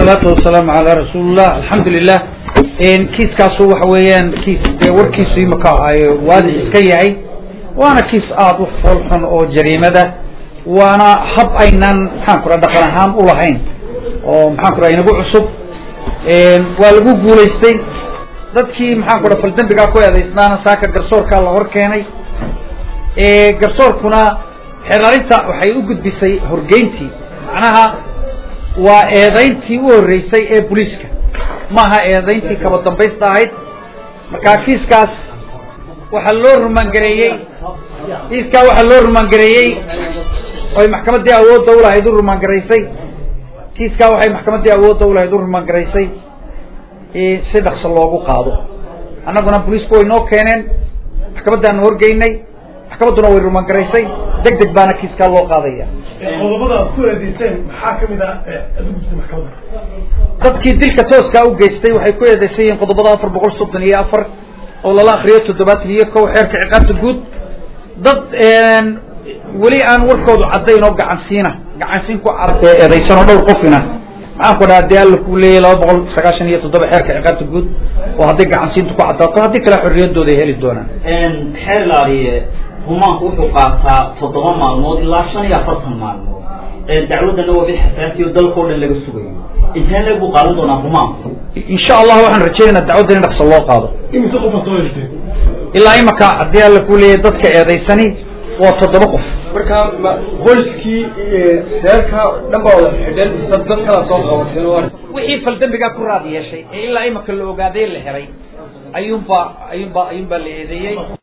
wasalaatu wasalaamu calaa rasuulillah alxamdulilah kiiskaasu waxa weeyaan kiis dee warkiisu imaka waadix iska yahay waana kiis aada u foolxun oo jariimada waana hab aynan maxaan ku raa dhaqan ahaan ulahayn oo maxaan ku raa inagu cusub waa lagu guulaystay dadkii maxaan ku raa faldembigaa ku eedaysnaana saaka garsoorkaa la hor keenay garsoorkuna xeerarinta waxay u gudbisay horgeyntii macnaha waa eedayntii u horreysay ee booliiska maaha eedayntii kaba dambaysta ahayd markaa kiiskaas waxaa loo rumaangareeyey kiiskaa waxaa loo rumaangareeyey oy maxkamaddii awoodda ulahayd u rumaangaraysay kiiskaa waxay maxkamaddii awoodda ulahayd u rumaangaraysay si dhaqso loogu qaado annaguna booliisku way noo keeneen maxkamaddaanu horgeynay maxkamadduna way rumaangaraysay deg deg baana kiiskaa loo qaadaya qodobada aad ku eedeyseen maxaa kamid ah aad u gudbtay maxkamadda dadkii dilka tooskaa u geystay waxay ku eedeysan yihiin qodobada afar boqol soddon iyo afar oo lala akriyo toddobaatan iyo kow xeerka ciqaabta guud dad weli aan warkoodu caddayn oo gacansiina gacansiin ku cad eedeysan oo dhowr qofina maxaan ku dhaha dee alla ku leeyahy laba boqol sagaashan iyo toddoba xeerka ciqaabta guud oo hadday gacansiintu ku caddaato haddii kale xorriyadooda ay heli doonaan xeer laaliye rumaanku wuxuu qaataa toddoba maalmood ilaa shan iyo afartan maalmood dacwaddana waa mid xasaasiyo dalkao dhan laga sugayo intee leeg buu qaadan doonaa rumaanku insha allah waxaan rajaynaynaa dacwadda in dhaqso loo qaado imise qofa soo heshtay ilaa imaka haddii alla ku leeyahy dadka eedaysani waa toddoba qof marka ma qoyskii reerka dhan baa wada xidhan dad dad kala soo qabateen oo wixii faldembigaa ku raad yeeshay ee ilaa imaka la ogaaday la helay ayuunbaa ayuunbaa ayuunbaa la eedeeyey